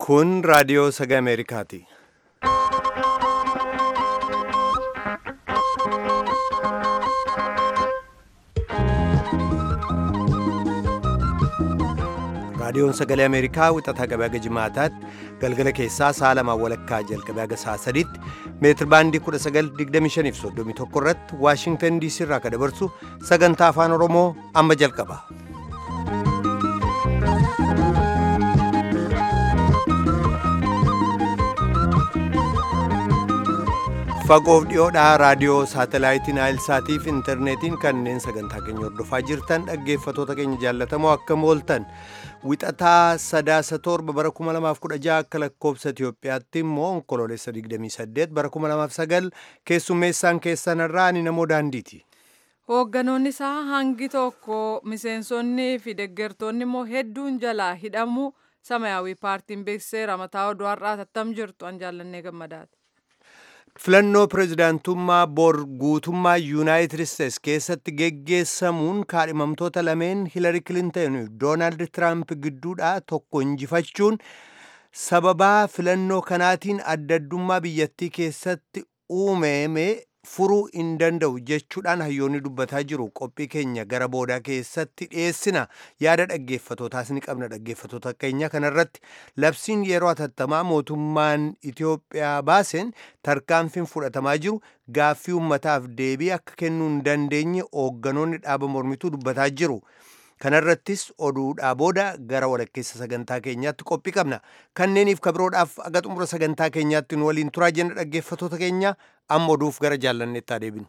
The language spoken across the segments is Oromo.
Kun raadiyoo sagalee Ameerikaati. Raadiyoon sagalee Ameerikaa wixataa gabaa jimaataatti galgala keessaa sa'a lamaan walakkaa jalqabee haga sa'a sadiitti meetir baandii 1925 irratti Waashingtan DC irraa kan dabarsu sagantaa afaan Oromoo amma jalqaba. Fagoof dhiyoodhaa raadiyoo saatalaayitii Naayilsaatii fi intarneetiin kanneen sagantaa keenya hordofaa jirtan dhaggeeffatoota keenya jaallatamoo akkam ooltan wixataa sadaasa torba bara 2016 akka lakkoobsa Itiyoophiyaatti immoo onkoloolessa 28 bara 2009 keessummeessaan keessanirraa ani namoo daandiiti. Hoogganoonni isaa hangi tokko miseensonni fi deeggartoonni immoo hedduun jalaa hidhamu samayaawii paartiin beeksiseera mataa oduu har'aa tattam jirtu an jaallannee gammadaati. filannoo pirezidaantummaa bor guutummaa yuunaayitid isteets keessatti geggeessamuun kaadhimamtoota lameen hiilari kilintan doonaald tiraamp gidduudhaa tokko injifachuun sababaa filannoo kanaatiin adda addummaa biyyattii keessatti uumame furuu hin danda'u jechuudhaan hayyoonni dubbataa jiru qophii keenya gara boodaa keessatti dhiyeessina yaada dhaggeeffatootaas ni qabna dhaggeeffatoota keenya kanarratti labsiin yeroo hatattamaa mootummaan Itiyoophiyaa baaseen tarkaanfiin fudhatamaa jiru gaaffii uummataaf deebii akka kennuu hin dandeenye hoogganoonni dhaaba mormituu dubbataa jiru. kanarrattis oduudhaa booda gara walakkeessa sagantaa keenyaatti qophii qabna kanneeniif kabiroodhaaf aga xumura sagantaa keenyaatti nu waliin turaa jenna dhaggeeffatoota keenya amma oduuf gara jaallanneettaa deebinu.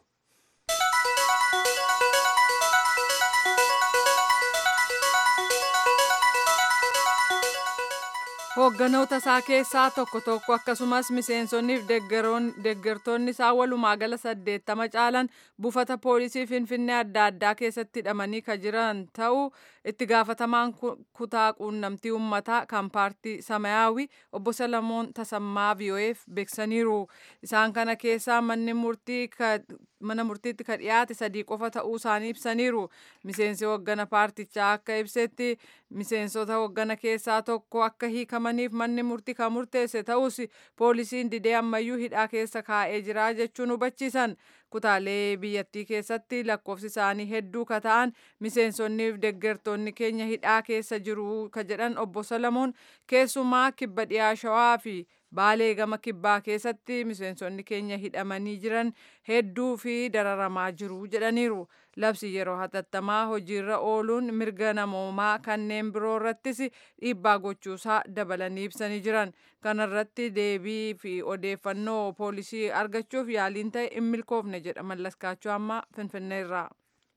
Hoogganoota isaa keessaa tokko tokko akkasumas miseensonnii fi deeggartoonni isaa walumaa gala saddeettama caalan buufata poolisii Finfinnee adda addaa keessatti hidhamanii kan jiran ta'uu itti gaafatamaan kutaa quunnamtii uummataa kan paartii Samayaawii obbo Salamoon Tasammaa VOA'f beeksaniiru. Isaan kana keessaa manni murtii mana murtiitti ka dhiyaate sadii qofa ta'uu isaanii ibsaniiru. Miseensi hooggana paartichaa akka ibsetti miseensota hooggana keessaa tokko akka hiikamaniif manni murtii kan murteesse ta'us poolisiin didee ammayyuu hidhaa keessa kaa'ee jira jechuun hubachiisan. Kutaalee biyyattii keessatti lakkoofsi isaanii hedduu ka ta'an miseensonnii fi deeggartoonni keenya hidhaa keessa jiru ka jedhan obbo Salamoon keessumaa kibba dhiyaa shawaa fi baalee gama kibbaa keessatti miseensonni keenya hidhamanii jiran hedduu fi dararamaa jiru jedhaniiru. Labsi yeroo hatattamaa hojiirra ooluun mirga namoomaa kanneen biroo irrattis dhiibbaa gochuusaa dabalanii ibsanii jiran. Kanarratti deebii fi odeeffannoo poolisii argachuuf yaaliin ta'e hin milkoofne jedha mallaskaachuu amma finfinneerraa.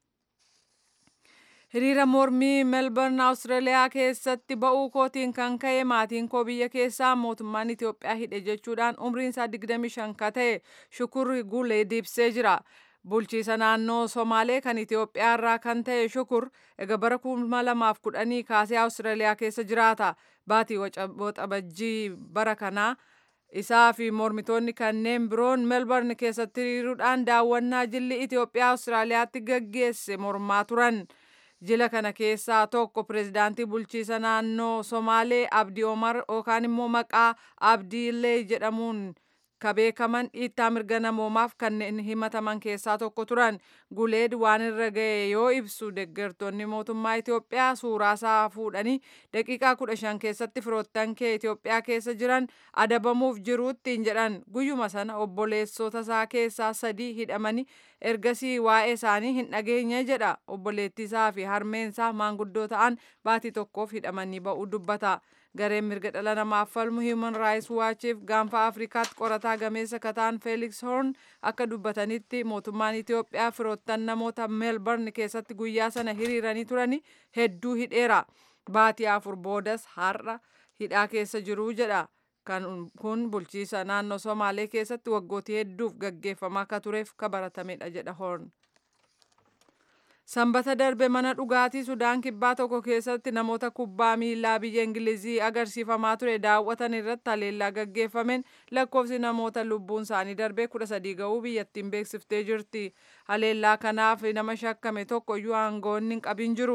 Hiriira mormii Melbourne Awustiraaliyaa keessatti ba'uu kootiin kan ka'e maatiin koo biyya keessaa mootummaan Itiyoophiyaa hidhe jechuudhaan umriin isaa 25 ka ta'e Shukur Gulee deebisee jira. Bulchiisa naannoo Somaalee kan Itiyoophiyaa irraa kan ta'e Shukur egaa bara 2010 kaasee Awustiraaliyaa keessa jiraata. Baatii waxabajjii bara kanaa isaa fi mormitoonni kanneen biroon Melbourne keessatti hiriiruudhaan daawwannaa jilli Itiyoophiyaa Awustiraaliyaatti gaggeesse mormaa turan. Jila kana keessaa tokko pirezidaantii bulchiisa naannoo Somaalee Abdii Omar yookaan immoo maqaa Abdiilee jedhamuun ka beekaman dhiittaa mirga namoomaaf kanneen himataman keessaa tokko turan. Guleed waan irra ga'e yoo ibsu deeggartoonni mootummaa Itiyoophiyaa suuraa isaa fuudhanii daqiiqaa kudha shan keessatti firoottan kee Itiyoophiyaa keessa jiran adabamuuf jiruuttiin jedhan guyyuma sana obboleessota isaa keessaa sadii hidhamanii ergasii waa'ee isaanii hin dhageenye jedha obboleettii isaa fi harmeen isaa maanguddoo ta'an baatii tokkoof hidhamanii ba'uu dubbata. gareen mirga dhala namaaf falmu human rights watchiif gaanfa afrikaatti qorataa gameessa kataan felix horn akka dubbatanitti mootummaan itiyoophiyaa firoottan namoota meelbarn keessatti guyyaa sana hiriiranii turani hedduu hidheera baatii afur boodas har'a hidhaa keessa jiru jedha kun bulchiisa naannoo somaalee keessatti waggootii hedduuf gaggeeffamaa akka tureef ka baratamedha jedha horn. Sanbata darbe mana dhugaatii Sudaan kibbaa tokko keessatti namoota kubbaa miilaa biyya Ingilizii agarsiifamaa ture daawwatan irratti haleellaa gaggeeffameen lakkoofsi namoota lubbuun isaanii darbee kudha sadii ga'uu biyyattiin beeksiftee jirti. Haleellaa kanaaf nama shakkame tokko iyyuu aangoonni hin qabin jiru.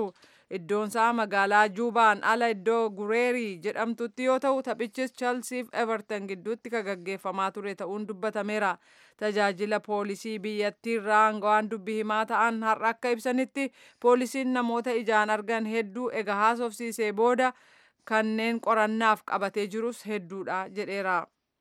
iddoonsaa magaalaa juubaan ala iddoo gureerii jedhamtutti yoo ta'u taphichis chelsiif everton gidduutti kan gaggeeffamaa ture ta'uun dubbatameera tajaajila poolisii biyyattii irraa aangawaan dubbii himaa ta'an har'a akka ibsanitti poolisiin namoota ijaan argan hedduu egaa haasofsiisee booda kanneen qorannaaf qabatee jirus hedduudha jedheera.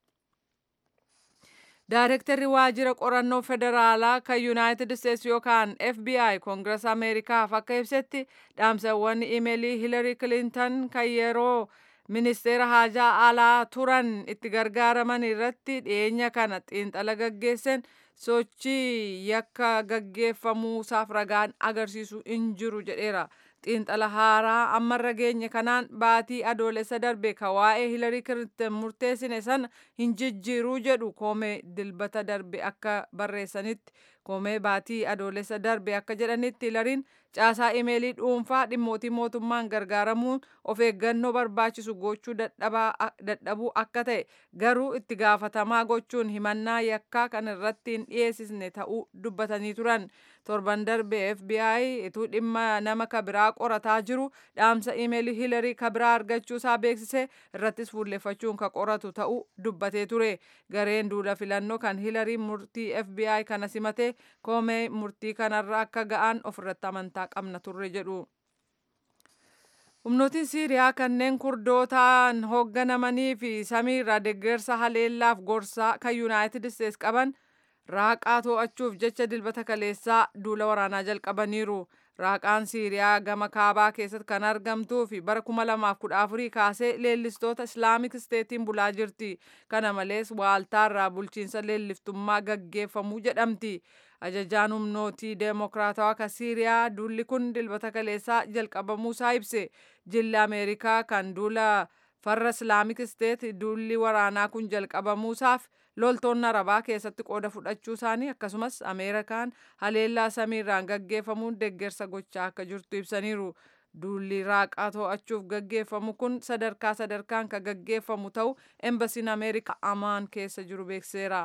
Daarektarri waajjira qorannoo federaalaa kan Yuunaayitid Isteetsi yookaan FBI Koongirees Ameerikaaf akka ibsetti dhaamsawwan imeelii Hiilari Kilintan kan yeroo ministeera haajaa alaa turan itti gargaaraman irratti dhiyeenya kana xiinxala gaggeessan sochii yakka gaggeeffamuusaaf ragaan agarsiisu hin jiru jedheera. xiinxala haaraa ammarra geenye kanaan baatii adoolessa darbe ka waa'ee hilarii kilintan murteessine sana hin jijjiiruu jedhu koomee dilbata darbe akka barreessanitti koomee baatii adoolessa darbe akka jedhanitti hilariin caasaa imeelii dhuunfaa dhimmootii mootummaan gargaaramuun of eeggannoo barbaachisu gochuu dadhabuu akka ta'e garuu itti gaafatamaa gochuun himannaa yakkaa kan irratti hin dhiyeessisne ta'uu dubbatanii turan torban darbe FBI ituu dhimma nama kabiraa qorataa jiru dhaamsa imeelii hilarii kabiraa argachuu isaa beeksise irrattis fuulleffachuun ka qoratu ta'uu dubbatee ture gareen duula filannoo kan hilarii murtii FBI kana simate koomee murtii kanarra akka ga'an ofirratti amantaa qabna turre jedhu. humnootiin siiriyaa kanneen kurdootaan hoogganamanii fi samiirraa deeggarsa haleellaaf gorsaa kan yuunaayitid isteets qaban raaqaa to'achuuf jecha dilbata kaleessaa duula waraanaa jalqabaniiru. Raaqaan Siiriyaa gama kaabaa keessatti kan argamtuu fi bara 2014 kaasee leellistoota Islaamik Isteetiin bulaa jirti. Kana malees waaltaarraa bulchiinsa leelliftummaa gaggeeffamuu jedhamti. Ajajaan humnootii deemokiraatawaa kan Siiriyaa duulli kun dilbata kaleessaa jalqabamuusaa ibse. Jilli Ameerikaa kan duula farra Islaamik Isteet duulli waraanaa kun jalqabamuusaaf loltoonni arabaa keessatti qooda fudhachuu isaanii akkasumas ameerikaan haleellaa samiirraan gaggeeffamuun deeggarsa gochaa akka jirtu ibsaniiru. Duulli raaqaa to'achuuf gaggeeffamu kun sadarkaa sadarkaan kan gaggeeffamu ta'u embasiin ameerikaa amaan keessa jiru beekseera.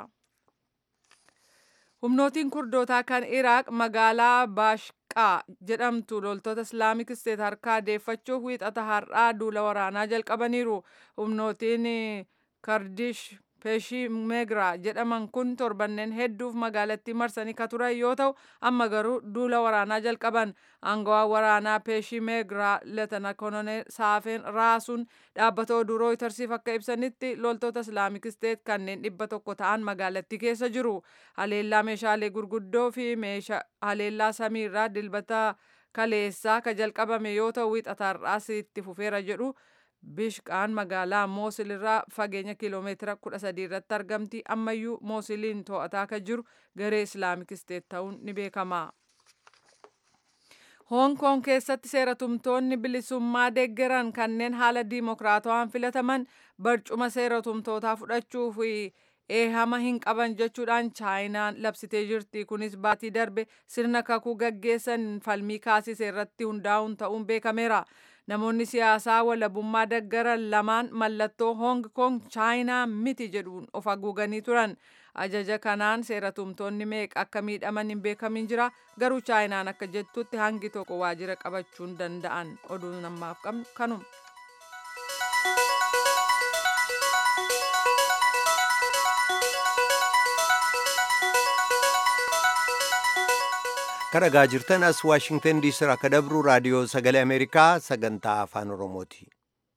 Humnootiin kurdootaa kan Iraaq magaalaa Baashqaa jedhamtu loltoota Islaamik Isteet harkaa deeffachuuf wiixata har'aa duula waraanaa jalqabaniiru. Humnootiin Kardish Peeshimeegraa jedhaman kun torbanneen hedduuf magaalattii marsanii ka turan yoo ta'u amma garuu duula waraanaa jalqaban aangawaan waraanaa Peeshimeegraa Leetana Koloneel Saafeen Raasuun dhaabbata oduu rooytarsiif akka ibsanitti loltoota Islaamik Isteet kanneen dhibba tokko ta'an magaalattii keessa jiru. Haleellaa meeshaalee gurguddoo fi haleellaa samiirraa dilbata kaleessaa ka jalqabame yoo ta'u wiixata har'aas itti fufeera jedhu. Bishqaan magaalaa Moosil irraa fageenya kiiloomeetira 13 irratti argamti. Ammayyuu Moosiliin to'ataa kan jiru garee Islaamik Isteet ta'uun ni beekama. Hoong Koong keessatti seeratumtoonni bilisummaa deeggaran kanneen haala diimokiraatawaan filataman barcuma seeratumtootaa fudhachuu fi eehama hin qaban jechuudhaan chaayinaan labsitee jirti. Kunis baatii darbe sirna kakuu gaggeessan falmii kaasise irratti hundaa'uun ta'uun beekameera. Namoonni siyaasaa walabummaa deeggaran lamaan mallattoo Hoong Koong chaayinaa miti jedhuun of haguuganii turan. Ajaja kanaan seeratumtoonni meeqa akka miidhaman hin beekamin jira. Garuu chaayinaan akka jettutti hangi tokko waajjira qabachuun danda'an oduun ammaaf qabnu kanuma. kadhagaa jirtan as waashingtan diisii irraa akka dabru raadiyoo sagalee ameerikaa sagantaa afaan oromooti.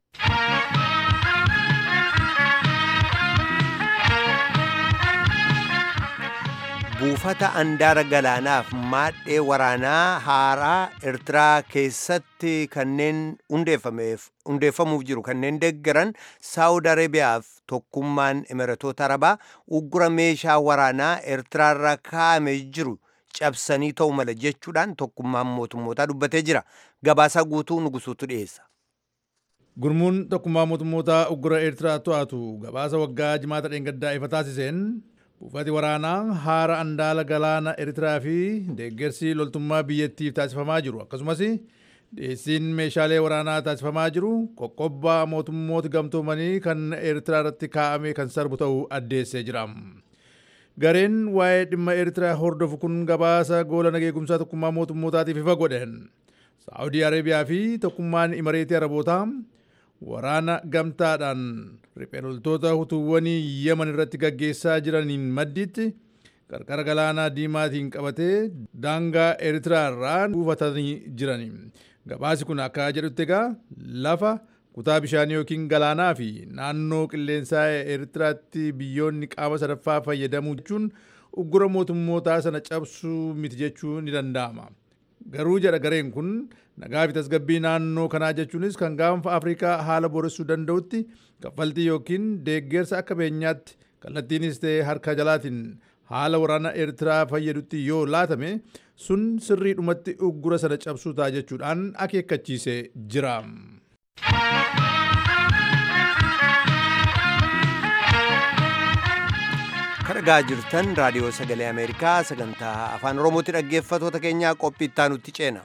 buufata andaara galaanaaf maadhee waraanaa haaraa eertiraa keessatti kanneen hundeeffamuuf jiru kanneen deeggaran saawud areebiyaaf tokkummaan imiratoota arabaa uggura meeshaa waraanaa eertiraarra kaa'ame jiru cabsanii ta'u mala jechuudhaan tokkummaan mootummootaa dubbatee jira gabaasaa guutuu nugusuutu dhiyeessa. gurmuun tokkummaa mootummootaa uggura eertiraa to'atu gabaasa waggaa jimaata dheengaddaa ifa taasiseen buufati waraanaa haara andaala galaana eertiraa fi deeggarsi loltummaa biyyattiif taasifamaa jiru akkasumas dhiyeessiin meeshaalee waraanaa taasifamaa jiru qoqqobbaa mootummoota gamtoomanii kan eertiraa irratti kaa'ame kan sarbu ta'uu addeessee jira. gareen waa'ee dhimma eertiraa hordofu kun gabaasa goola nageegumsaa tokkummaa mootummootaatiif ifa godhan saa'udii areebiyaa fi tokkummaan imareetii arabootaa waraana gamtaadhaan riphee loltoota hutuuwwanii yeman irratti gaggeessaa jiraniin maddiitti qarqara galaanaa diimaatiin qabatee daangaa eritraa irraa buufatanii jiran gabaasi kun akka jedhutti egaa lafa kutaa bishaanii yookiin galaanaa fi naannoo qilleensaa eritiraatti biyyoonni qaama sadaffaa fayyadamuu jechuun uggura mootummootaa sana cabsuu miti jechuu ni danda'ama. Garuu jedha gareen kun nagaa fi tasgabbii naannoo kanaa jechuunis kan gaanfa Afrikaa haala booressuu danda'utti kaffaltii yookiin deeggarsa akka beenyaatti kallattiinis ta'e harka jalaatiin haala waraana Eertiraa fayyadutti yoo laatame sun sirriidhumatti uggura sana cabsuu ta'a jechuudhaan akeekkachiisee jira. Dhaggeeffachaa jirtan raadiyoo sagalee Ameerikaa sagantaa afaan Oromootti dhaggeeffatoota keenyaa qophii itti aanutti ceena.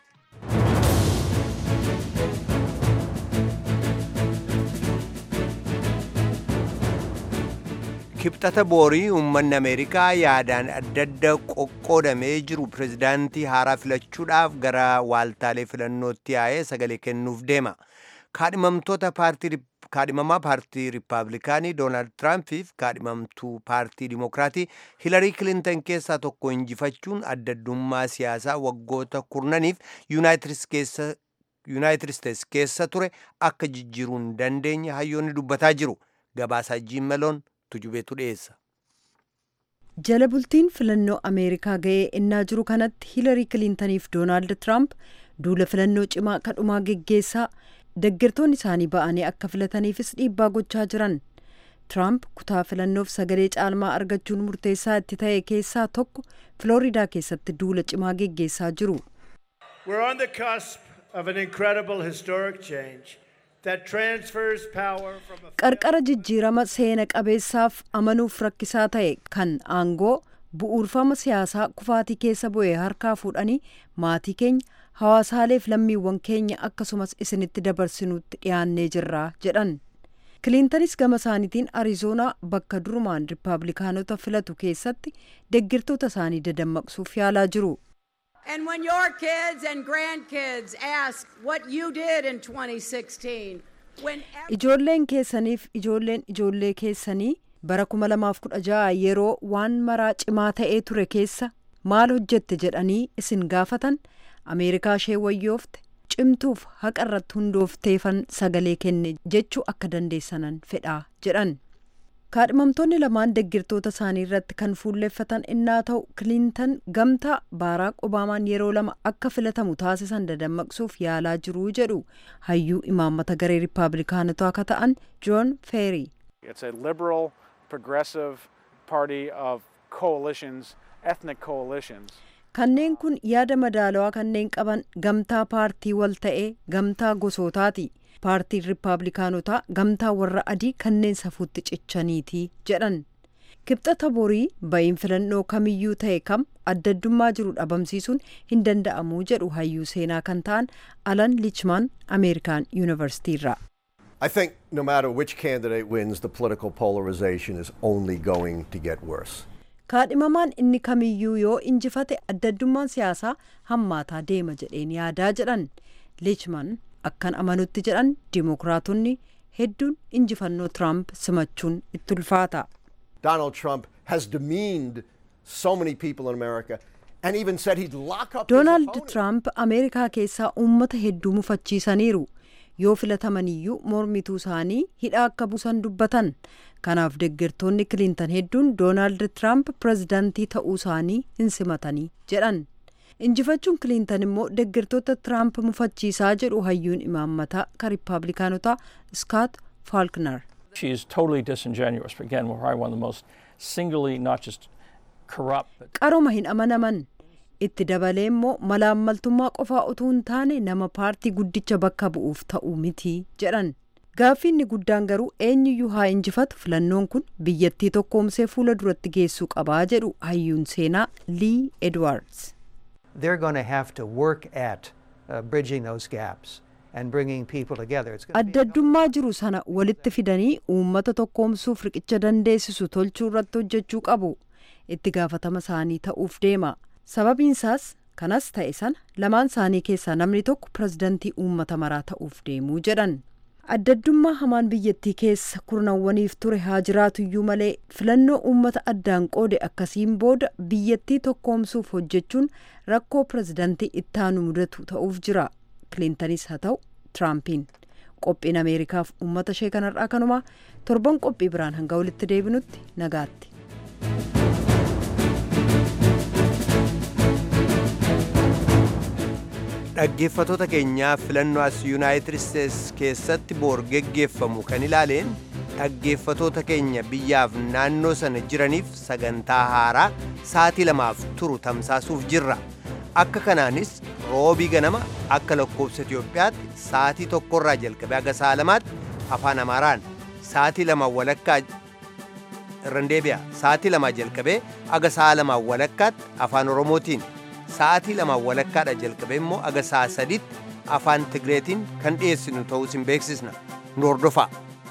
kibxata boorii uummanni ameerikaa yaadaan adda adda qoqqoodamee jiru pirezidaantii haaraa filachuudhaaf gara waaltaalee filannootti yaa'ee sagalee kennuuf deema kaadhimamtoota paartii kaadhimamaa paartii riippaabilikaanii doonaald tiraampiif kaadhimamtuu paartii dimokiraatii hilarii kilintan keessaa tokko injifachuun addaddummaa siyaasaa waggoota kurnaniif yuunaayitid isteets keessa ture akka jijjiiruu hin dandeenye hayyoonni dubbataa jiru gabaasaa jiimmeloon tujubeetu dhiyeessa. jala bultiin filannoo ameerikaa ga'ee innaa jiru kanatti hiilarii kiliintaniif doonaald tiraamp duula filannoo cimaa kadhumaa geggeessaa deeggartoonni isaanii ba'anii akka filataniifis dhiibbaa gochaa jiran tiraamp kutaa filannoof sagalee caalmaa argachuun murteessaa itti ta'e keessaa tokko filooriidaa keessatti duula cimaa geggeessaa jiru. qarqara jijjiirama seena qabeessaaf amanuuf rakkisaa ta'e kan aangoo bu'uurfama siyaasaa kufaatii keessa bu'ee harkaa fuudhanii maatii keenya hawaasaaleef lammiiwwan keenya akkasumas isinitti dabarsinutti dhiyaannee jirra jedhan kiliintanis gama isaaniitiin arizoonaa bakka durumaan riippaabilikaanota filatu keessatti deeggartoota isaanii dadammaqsuuf yaalaa jiru. And when your kids and grandkids ask what you did in 2016, when ijoolleen keessaniif ijoolleen ijoollee keessanii bara 2016 yeroo waan maraa cimaa ta'ee ture keessa maal hojjette jedhanii isin gaafatan ameerikaa ishee wayyoofte cimtuuf haqa irratti hundoofteefan sagalee kenne jechuu akka dandeessanan fedhaa jedhan. kaadhimamtoonni lamaan deeggartoota isaanii irratti kan fuulleffatan innaa ta'u kiliintan gamtaa baaraak obaamaan yeroo lama akka filatamu taasisan dadammaqsuuf yaalaa jiruu jedhu hayyuu imaammata garee riippaabilikaanotaa akka ta'an joon feeri. It's a liberal, progressive party of coalitions, ethnic coalitions. kanneen kun yaada madaalawaa kanneen qaban gamtaa paartii wal ta'ee gamtaa gosootaati. paartiin riippaabilikaanotaa gamtaa warra adii kanneen safuutti cichaniiti jedhan kibxata borii ba'iin filannoo kamiyyuu ta'e kam addaddummaa jiru dhabamsiisuun hin danda'amuu jedhu hayyuu seenaa kan ta'an alan lichman ameerikaan yuunivarsiitiirraa. I think no matter which candidate wins, the political polarization is only going to get worse. kaadhimamaan inni kamiyyuu yoo injifate addaddummaan siyaasaa hammaataa deema jedheen yaadaa jedhan lichman akkan amanutti jedhan dimokiraatonni hedduun injifannoo tiraamp simachuun itti ulfaata. Donald Trump has demeaned so many people in America and even said he'd lock up doonaald his opponent. tiraamp ameerikaa keessaa uummata hedduu mufachiisaniiru yoo filatamaniyyuu mormituu isaanii hidhaa akka buusan dubbatan kanaaf deeggartoonni kiliintan hedduun doonaald tiraamp pirezidaantii ta'uu isaanii hin simatanii jedhan. injifachuun kiliintan immoo deeggartoota tiraamp mufachiisaa jedhu hayyuun imaammataa kan riippaabilikaanotaa skaat faalknar She is totally disingenuous. Again, we're probably one of the most singly, not just corrupt, but qaroma hin amanaman itti dabalee immoo malaammaltummaa qofaa utuu hin taane nama paartii guddicha bakka bu'uuf ta'u miti jedhan gaaffiinni guddaan garuu eenyuyyuu haa injifatu filannoon kun biyyattii tokkoomsee fuula duratti geessuu qabaa jedhu hayyuun seenaa lii edwards they're going to have to work at uh, bridging those gaps and bringing people together. It's going to be addaddummaa jiru sana walitti fidanii uummata tokkoomsuuf riqicha dandeessisu tolchuu irratti hojjechuu qabu itti gaafatama isaanii ta'uuf deema sababiinsaas kanas ta'e sana lamaan isaanii keessaa namni tokko pirezidantii uummata maraa ta'uuf deemuu jedhan addaddummaa hamaan biyyattii keessa kurnawwaniif ture haa jiraatuyyuu malee filannoo uummata addaan qoode akkasiin booda biyyattii tokkoomsuuf hojjechuun rakkoo pirezidantii ittaanu mudatu ta'uuf jira kilintanis haa ta'u tiraampiin qophiin ameerikaaf uummata ishee kanarraa kanumaa torban qophii biraan hanga walitti deebinutti nagaatti. dhaggeeffatoota keenyaa filannoo as yuunaayitid isteetsi keessatti boor geggeeffamu kan ilaaleen dhaggeeffatoota keenya biyyaaf naannoo sana jiraniif sagantaa haaraa sa'atii lamaaf turu tamsaasuuf jirra akka kanaanis roobii ganama akka lakkoofsa Itiyoophiyaatti sa'atii tokkorraa jalqabee haga sa'a lamaatti afaan Amaaraan sa'atii lama walakkaa irran deebi'a sa'atii lamaa jalqabee haga sa'a lamaa walakkaatti afaan Oromootiin sa'atii lamaa walakkaadha jalqabee immoo haga sa'a sadiitti afaan Tigreetiin kan dhiyeessinu ta'uu isin beeksisna nu hordofaa.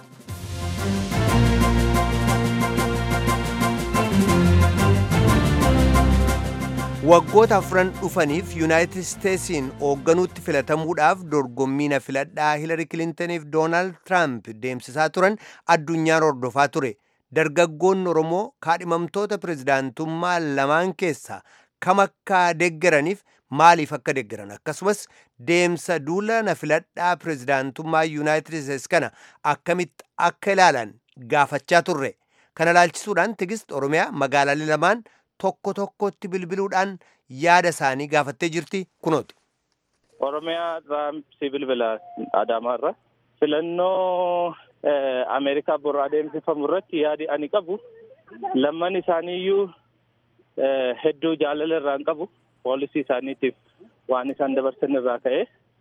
waggoota afran dhufaniif yuunaayitid isteetsiin hoogganuutti filatamuudhaaf dorgommii na filadhaa hiilari kilintaniif doonaald tiraamp deemsisaa turan addunyaan hordofaa ture dargaggoonni oromoo kaadhimamtoota pirezidaantummaa lamaan keessaa kam akka deeggaraniif maaliif akka deeggaran akkasumas deemsa duula na filadhaa pirezidaantummaa yuunaayitid isteetsi kana akkamitti akka ilaalan gaafachaa turre kana ilaalchisuudhaan tigist oromiyaa magaalaalee lamaan tokko tokkotti bilbiluudhaan yaada isaanii gaafattee jirti kunooti. Oromiyaa irraa si bilbila Adaamaa irra filannoo Ameerikaa bor adeemsifamu irratti yaadi ani qabu lamman isaaniiyyuu hedduu jaalala irraa hin qabu poolisii isaaniitiif waan isaan dabarsan irraa ka'e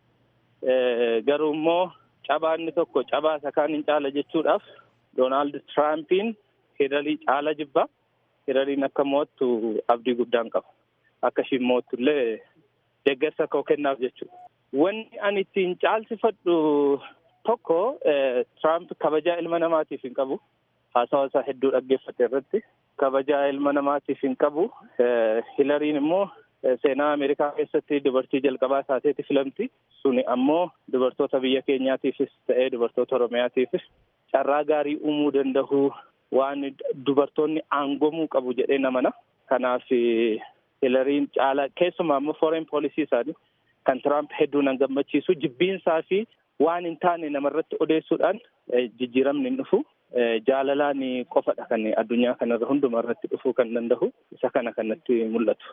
garuu immoo cabaa inni tokko cabaa isa kaan hin caala jechuudhaaf Doonaald Tiraampiin hidhalii caala jibba. Hirariin akka mo'attu abdii guddaan qaba. Akka ishiin mo'attu illee deeggarsa koo kennaaf jechuudha. Wanni ani ittiin caalsifadhu tokko Tiraamp kabajaa ilma namaatiif hin qabu. Haasawa isaa hedduu dhaggeeffate irratti kabajaa ilma namaatiif hin qabu. Hilariin immoo seenaa Ameerikaa keessatti dubartii jalqabaa taateeti filamti. Suni ammoo dubartoota biyya keenyaatiifis ta'ee dubartoota Oromiyaatiifis carraa gaarii uumuu danda'u. waan dubartoonni aangomuu qabu jedhee namana. Kanaaf hilariin caala keessumaa immoo foreign poolisii isaanii kan Tiraamp hedduu nan gammachiisu jibbiinsaa fi waan hin taane namarratti odeessuudhaan jijjiiramni hin dhufu. Jaalalaan qofadha kan addunyaa kanarra hunduma irratti dhufuu kan danda'u isa kana kanatti mul'atu.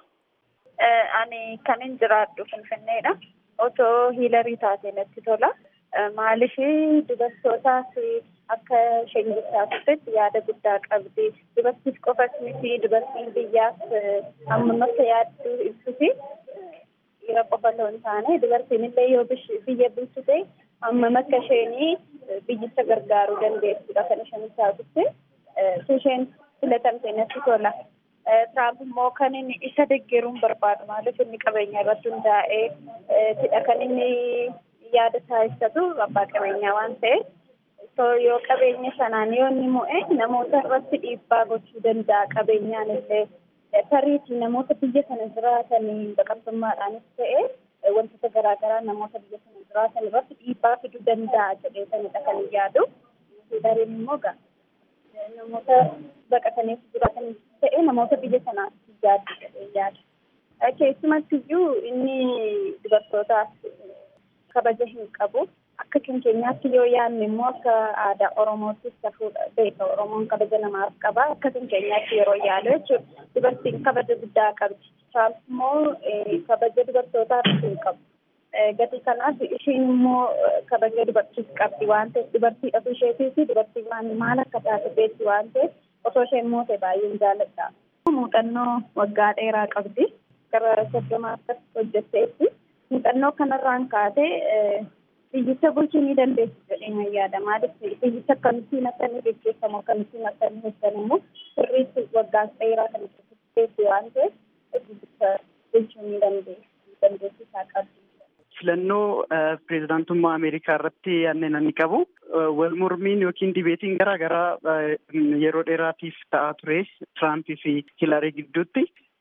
Ani kan hin jiraadhu Finfinneedha. Otoo hiilarii taate natti tola. Maaliif dubartootaaf akka isheen taasisetti yaada guddaa qabdi. Dubartiif qofas miti dubartiin biyyaaf hammam akka yaadduu ibsuti. Dhiira qofa osoo hin taane dubartiin illee yoo biyya bulchu ta'e hammam akka isheen biyyicha gargaaruu dandeessudha kan isheen taasiste. Isheen filatamte natti tola. Tiraamp immoo kan inni isa deeggaruun barbaadu maaliif inni qabeenya irratti hundaa'ee tidha kan inni yaada isaa ibsatu abbaa qabeenyaa waan ta'eef yoo qabeenya sanaan yoo inni mo'e namoota irratti dhiibbaa gochuu danda'a qabeenyaan illee tariitii namoota biyya sana jiraatan baqattummaadhaanis ta'e wantoota garaagaraa namoota biyya sana jiraatan irratti dhiibbaa fiduu danda'a jedhee sanidha kan yaadu. Hilariin immoo gaa namoota baqataniif jiraatan ta'e namoota biyya sanaaf yaaddu jedhee yaada. Keessumatti iyyuu inni dubartootaaf kabaja hin qabu. Akka kan keenyaatti yoo yaadne immoo akka aadaa Oromoottis tafuudha beeka. Oromoon kabaja namaaf qaba. Akka kan keenyaatti yeroo yaadu jechuudha. Dubartiin kabaja guddaa qabdi. Tiraamp immoo kabaja dubartootaaf hin qabu. Gatii kanaaf ishiin immoo kabaja dubartiif qabdi waan ta'eef dubartii dhafuu isheetii fi dubartii waan maal akka taate beekti waan ta'eef osoo isheen moote baay'een jaalladha. Muuxannoo waggaa dheeraa qabdi. Gara soddoma akkas hojjetteetti. Muuxannoo kanarraan kaatee biyyicha bulchuu ni dandeessu jedhee yaada. Maaliif biyyicha akkamittiin akka inni gaggeeffamu akkamittiin akka inni hojjetan immoo sirriitti waggaa dheeraa kan itti waan ta'eef biyyicha bulchuu ni dandeessu. Dandeessu isaa qabdi. Filannoo pireezidaantummaa Ameerikaa irratti yaadne namni qabu wal mormiin yookiin dibeetiin garaa garaa yeroo dheeraatiif ta'aa ture Tiraampii fi Hilarii gidduutti.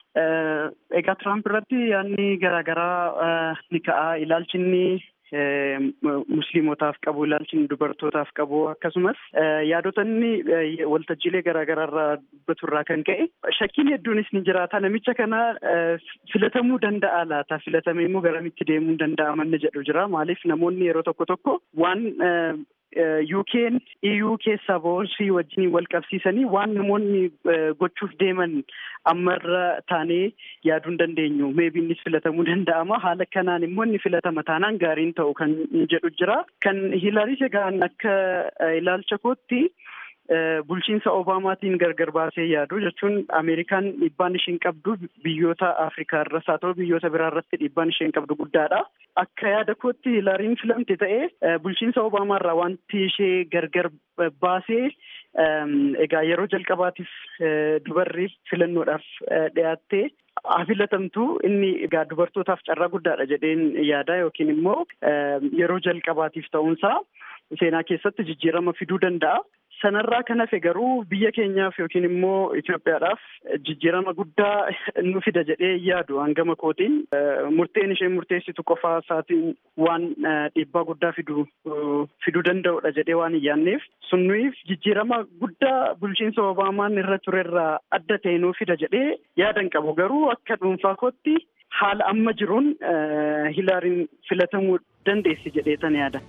Egaa Tiraamp irratti yaadni garaagaraa ni ka'a. Ilaalchi inni musliimotaaf qabu, ilaalchi inni dubartootaaf qabu akkasumas yaadota inni waltajjiilee garaagaraa irraa dubbatu irraa kan ka'e shakkiin hedduunis ni jiraata. Namicha kana filatamuu danda'a laata? Filatamee immoo garamitti deemuu danda'a manni jedhu jira. Maaliif namoonni yeroo tokko tokko waan UK'n EU keessaa ba'uunsii wajjin wal qabsiisanii waan namoonni gochuuf deeman ammarra taanee yaaduu hin dandeenyu. Meebii innis filatamuu danda'ama. Haala kanaan immoo inni filatama taanaan gaariin ta'u kan jedhu jira. Kan Hiilaaris egaan akka ilaalcha kootti bulchiinsa Obaamaatiin gargar baasee yaadu jechuun Ameerikaan dhiibbaan ishiin qabdu biyyoota Afrikaa irras haa ta'u biyyoota biraa irratti dhiibbaan isheen qabdu guddaadha. Akka yaada kootti Hiilaariin filamte ta'ee bulchiinsa Obaamaa irraa wanti ishee gargar baasee egaa yeroo jalqabaatiif dubarri filannoodhaaf dhiyaattee filatamtu inni egaa dubartootaaf carraa guddaadha jedheen yaada yookiin immoo yeroo jalqabaatiif ta'uunsaa seenaa keessatti jijjiirama fiduu danda'a. Sanarraa kan hafe garuu biyya keenyaaf yookiin immoo Itoophiyaadhaaf jijjiirama guddaa nu fida jedhee yaadu hangama kootiin murteen isheen murteessitu qofaa isaatiin waan dhiibbaa guddaa fiduu fiduu danda'udha jedhee waan hin yaadneef sunniif jijjiirama guddaa bulchiinsa Obaamaan irra turerraa adda ta'e nuu fida jedhee yaadan qabu garuu akka dhuunfaa kootti haala amma jiruun Hilaariin filatamuu dandeessi jedhee tan yaada.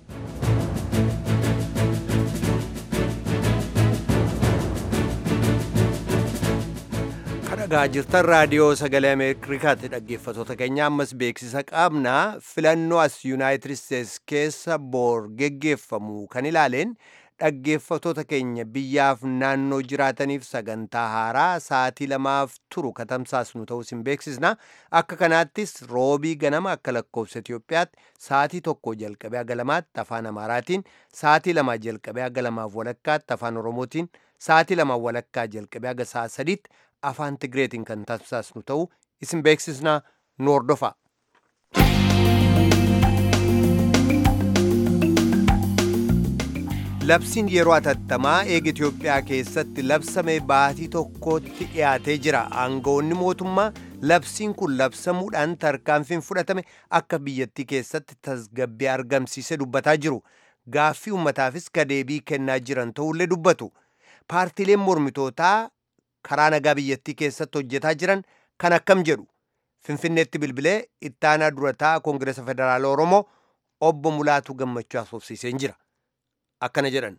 dhagaa jirtan raadiyoo sagalee ameerikaatti dhaggeeffatoota keenya ammas beeksisa qabna filannoo as yuunaayitid isteets keessa boor geggeeffamu kan ilaaleen dhaggeeffatoota keenya biyyaaf naannoo jiraataniif sagantaa haaraa sa'aatii lamaaf turu katamsaasnu ta'us hin beeksisna akka kanaattis roobii ganama akka lakkoofsa Itiyoophiyaatti sa'aatii tokko jalqabee haga lamaatti afaan amaaraatiin sa'aatii lamaa jalqabee haga lamaaf walakkaatti afaan oromootiin sa'aatii lamaa walakkaa jalqabee haga sa'a sadiitti afaan Tigreetiin kan tamsaasnu ta'u isin beeksisna nu hordofa. Labsiin yeroo atattamaa eega Itoophiyaa keessatti labsame baatii tokkotti dhiyaatee jira. Aangawoonni mootummaa labsiin kun labsamuudhaan tarkaanfiin fudhatame akka biyyattii keessatti tasgabbii argamsiise dubbataa jiru. Gaaffii uummataafis kadeebii kennaa jiran ta'ullee dubbatu. Paartiileen mormitootaa karaa nagaa biyyattii keessatti hojjetaa jiran kan akkam jedhu finfinneetti bilbilee ittaanaa durataa koongireesa federaala oromoo obbo Mulaatu gammachuu asoofsiiseen jira akkana jedhan.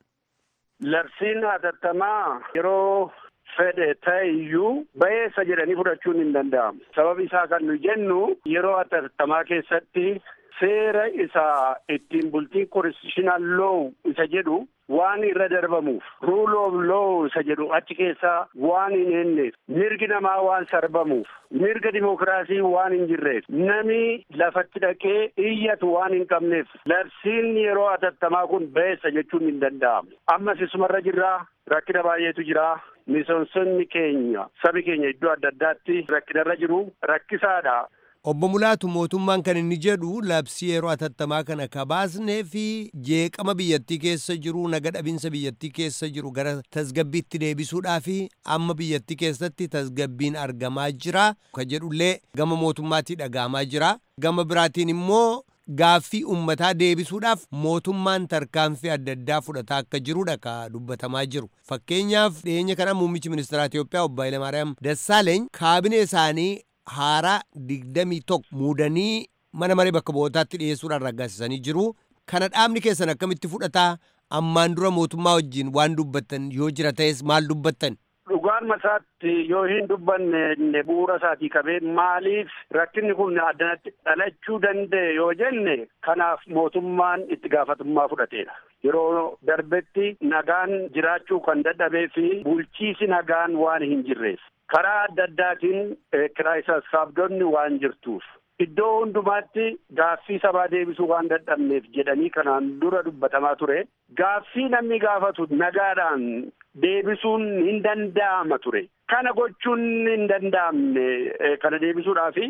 Labsiin hatattamaa yeroo fedhe ta'e iyyuu ba'eessa jedhanii fudhachuun hin danda'amu. Sababi isaa kan nu jennu yeroo hatattamaa keessatti seera isa ittiin bultiin konstitutional law isa jedhu waan irra darbamuuf rule of law isa jedhu achi keessaa waan hin eenneef mirgi namaa waan sarbamuuf mirga dimokiraasii waan hin jirreef nami lafatti dhaqee iyyatu waan hin qabneef labsiin yeroo hatattamaa kun ba'eessa jechuun hin danda'amu ammas isumarra jirraa rakkina baay'eetu jira misoomsonni keenya sabi keenya iddoo adda addaatti rakkinarra jiru rakkisaadha. Obbo Mulaatu mootummaan kan inni jedhu labsii yeroo hatattamaa kana kabaasnee fi jeeqama biyyattii keessa jiru naga dhabinsa biyyattii keessa jiru gara tasgabbiitti deebisuudhaa fi amma biyyattii keessatti tasgabbiin argamaa jira ka jedhullee gama mootummaatii dhagahamaa jira gama biraatiin immoo gaaffii ummataa deebisuudhaaf mootummaan tarkaanfii adda addaa fudhataa akka jirudha ka dubbatamaa jiru fakkeenyaaf dhiyeenya kana muummichi ministeera Itoophiyaa obbo Hayilamaariyaam Dassaaleeny kaabinee isaanii haaraa digdamii tokko muudanii mana maree bakka bu'ootaatti dhiyeessuudhaan raggaasisanii jiru. Kana dhaabni keessan akkamitti fudhataa ammaan dura mootummaa wajjin waan dubbattan yoo jira ta'es maal dubbattan? Dhugaan masaatti yoo hin dubbanne bu'uura isaatii qabee maaliif rakkinni kun addanatti dhalachuu danda'e yoo jenne kanaaf mootummaan itti gaafatummaa fudhateedha. Yeroo darbetti nagaan jiraachuu kan dadhabee fi bulchiisi nagaan waan hin jirreef. karaa adda addaatiin kiraay sassaabdonni waan jirtuuf iddoo hundumaatti gaaffii sabaa deebisuu waan dadhabneef jedhanii kanaan dura dubbatamaa ture gaaffii namni gaafatu nagaadhaan deebisuun hin danda'ama ture kana gochuun hin danda'amne kana deebisuudhaafi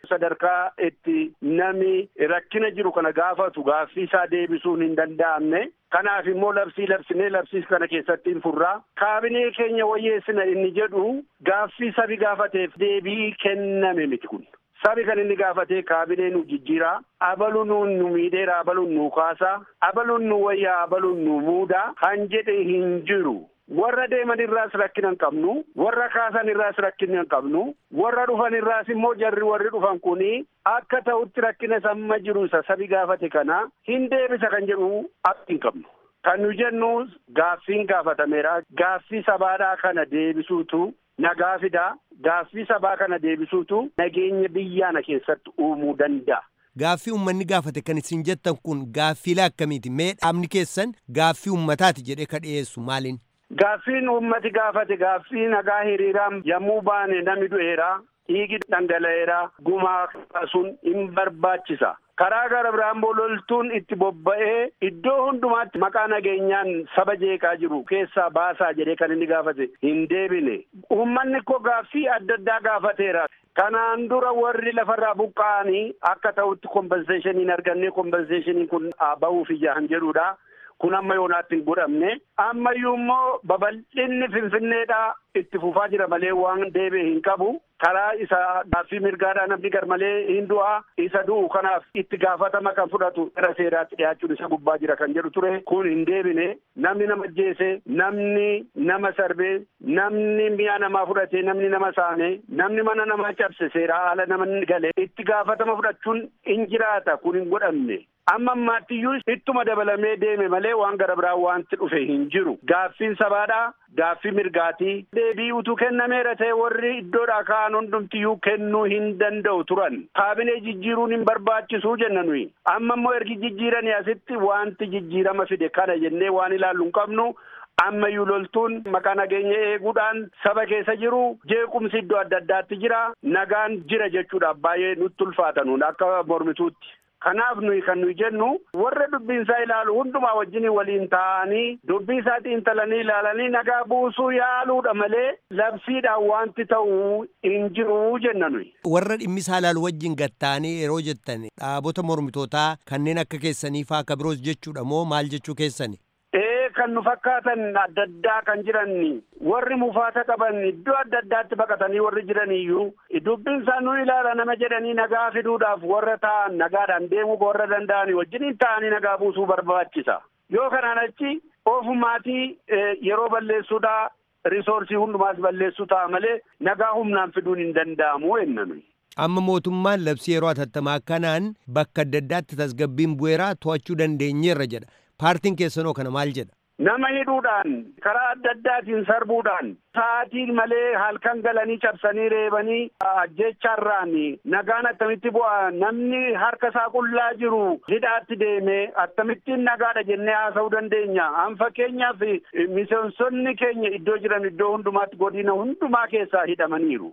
sadarkaa itti nami rakkina jiru kana gaafatu gaaffii isaa deebisuun hin danda'amne. Kanaaf immoo labsii labsinee labsii kana keessatti hin furraa. Kaabinee keenya wayyeessina inni jedhu gaaffii sabi gaafateef deebii kenname miti kun. Sabi kan inni gaafatee kaabinee nu jijjiiraa. Abaluun nu miidheera abaluun nu kaasaa. Abaluun nu wayyaa abaluun nu muudaa. Kan jedhe hin jiru. warra deeman irraas rakkina hin qabnu warra kaasan irraas rakkina hin qabnu warra dhufan irraas immoo jarri warri dhufan kuni akka ta'utti rakkina samma jiru isa sabi gaafate kana hin deebisa kan jedhu akka hin qabnu. Kan nu jennu gaaffiin gaafatameera gaaffii sabaadhaa kana deebisuutu nagaa fidaa gaaffii sabaa kana deebisuutu nageenya biyyaana keessatti uumuu danda'a. Gaaffii uummanni gaafate kan isin jettan kun gaaffiilee akkamiiti? Mee dhaabni keessan gaaffii uummataati jedhee ka dhiyeessu maaliin? Gaaffiin uummati gaafate gaaffii nagaa hiriiraan yommuu baane namni du'eera dhiigi dhangala'eera gumaa sun hin barbaachisa. Karaa gara biraan loltuun itti bobba'ee iddoo hundumaatti maqaa nageenyaan saba jeeqaa jiru keessaa baasaa jedhee kan inni gaafate hin deebine. Uummanni koo gaaffii adda addaa gaafateera. Kanaan dura warri lafarraa buqqa'anii akka ta'utti kompenseeshinii hin arganne kompenseeshiniin kun bahuuf ijaan jedhudha. kun amma yoonaatti hin godhamne ammayyuu immoo babal'inni finfinneedhaa itti fufaa jira malee waan deebi'e hin qabu karaa isa gaaffii mirgaadhaa namni gar malee hin du'a isa du'u kanaaf itti gaafatama kan fudhatu gara seeraatti dhiyaachuun isa gubbaa jira kan jedhu ture kun hin deebine namni nama jeese namni nama sarbee namni mi'a namaa fudhate namni nama saame namni mana namaa cabse seeraa haala namni gale itti gaafatama fudhachuun hin jiraata kun hin godhamne. amma ammaattiyyuu ittuma dabalamee deeme malee waan gara biraa wanti dhufe hin jiru gaaffiin sabaadhaa gaaffii mirgaatii deebii utuu kennameera ta'e warri iddoodhaa ka'an hundumtiyyuu kennuu hin danda'u turan kaabinee jijjiiruun hin barbaachisuu jenna nuyi amma immoo ergi jijjiiranii asitti wanti jijjiirama fide kana jennee waan ilaallu hin qabnu ammayyuu loltuun maqaa nageenya eeguudhaan saba keessa jiru jeequmsi iddoo adda addaatti jira nagaan jira jechuudhaaf baay'ee nutti ulfaatanuun akka mormituutti. Kanaaf nuyi kan nuyi jennu warra dubbiin isaa ilaalu hundumaa wajjin waliin taa'anii dubbii isaa xiinxalanii ilaalanii nagaa buusuu yaaluudha malee labsiidhaan wanti ta'uu hin jiru jenna nuyi. Warra dhimmi isaa ilaalu wajjin gatta'anii yeroo jettan dhaabota mormitootaa kanneen akka keessanii faa akka biroos jechuudha moo maal jechuu keessani? kan nu fakkaatan adda addaa kan jiran warri mufaata qaban iddoo adda addaatti baqatanii warri jiraniyyuu dubbiin isaa nu ilaala nama jedhanii nagaa fiduudhaaf warra ta'an nagaadhaan deemuu warra danda'an wajjiniin ta'anii nagaa buusuu barbaachisa yoo kanaan achi ofumaatii yeroo balleessuudhaa risoorsii hundumaas balleessuu ta'a malee nagaa humnaan fiduun hin danda'amu jenna nuyi. Amma mootummaan labsii yeroo atattamaa kanaan bakka adda addaatti tasgabbiin bu'eeraa to'achuu dandeenyeerra jedha. Paartiin keessanoo kana maal jedha? Nama hidhuudhaan karaa adda addaatiin sarbuudhaan sa'aatiin malee halkan galanii cabsanii reebanii ajjeecharraan nagaan attamitti bu'a namni harka isaa qullaa jiru hidhaatti deemee akkamittiin nagaadha jennee haasa'uu dandeenya. An fakkeenyaaf miseensonni keenya iddoo jiran iddoo hundumaatti godina hundumaa keessaa hidhamaniiru.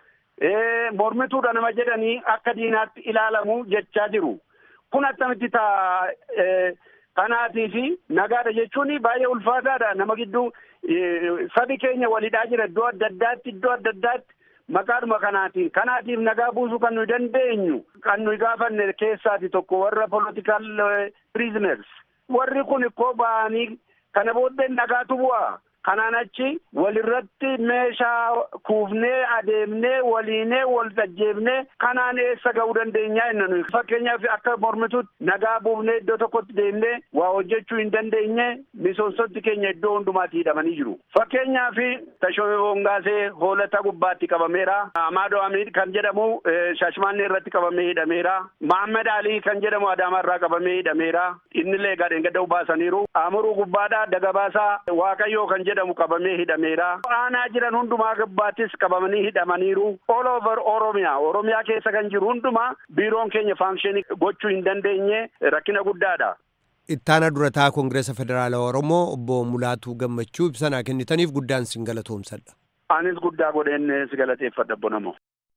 Mormituudha nama jedhanii akka diinaatti ilaalamu jechaa jiru. Kun attamitti ta'a. Kanaatii fi nagaadha jechuun baay'ee ulfaataadha nama gidduu sabi keenya walidhaa jira iddoo adda addaatti iddoo adda addaatti maqaadhuma kanaatiin kanaatiif nagaa buusuu kan nuyi dandeenyu kan nuyi gaafanne keessaati tokko warra political prisoners warri kun ikkoo ba'anii kana booddee nagaatu bu'a. Kanaan achi walirratti meeshaa kuufnee adeemnee waliinee wal tajjeefnee kanaan eessa ga'uu dandeenyaa jenna nuyi. Fakkeenyaaf akka mormituutti nagaa buufnee iddoo tokkotti deemnee waa hojjechuu hin dandeenye miseensonni keenya iddoo hundumaatti hidhamanii jiru. Fakkeenyaaf Tashooyee Hongaasee hoolata gubbaatti qabameera. Amaadoo Amiid kan jedhamu Shashmaannee irratti qabamee hidhameera. Mahammed Alii kan jedhamu Adaamaarraa qabamee hidhameera. Innillee gadheen gadda baasaniiru. Amuruu gubbaadhaa Dagabaasaa Waaqayyoo kan jedhamu qabamee hidhameera. Aanaa jiran hundumaa gubbaattis qabamanii hidhamaniiru. All over Oromiyaa. Oromiyaa keessa kan jiru hundumaa biiroon keenya faanksheenii gochuu hin dandeenye rakkina guddaadha. Ittaana durataa Koongireesa Federaalawaa Oromoo obbo Mulaatuu Gammachuu ibsanaa kennitaniif guddaan sin galatoomsadha. Anis guddaa godheen si galateeffadha bonamoo.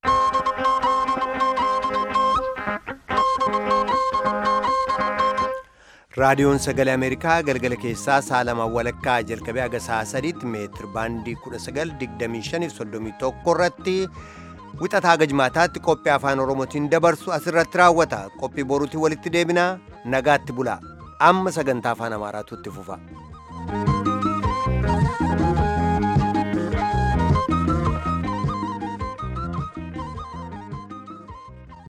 raadiyoon sagalee ameerikaa galgala keessaa saalamaa walakkaa jalqabee haga sa'a sadiitti meetir baandii 1925 irratti wixataa gajmaataatti qophii afaan oromootiin dabarsu asirratti raawwata qophii boruutiin walitti deebinaa nagaatti bulaa amma sagantaa afaan amaaraatu itti fufa.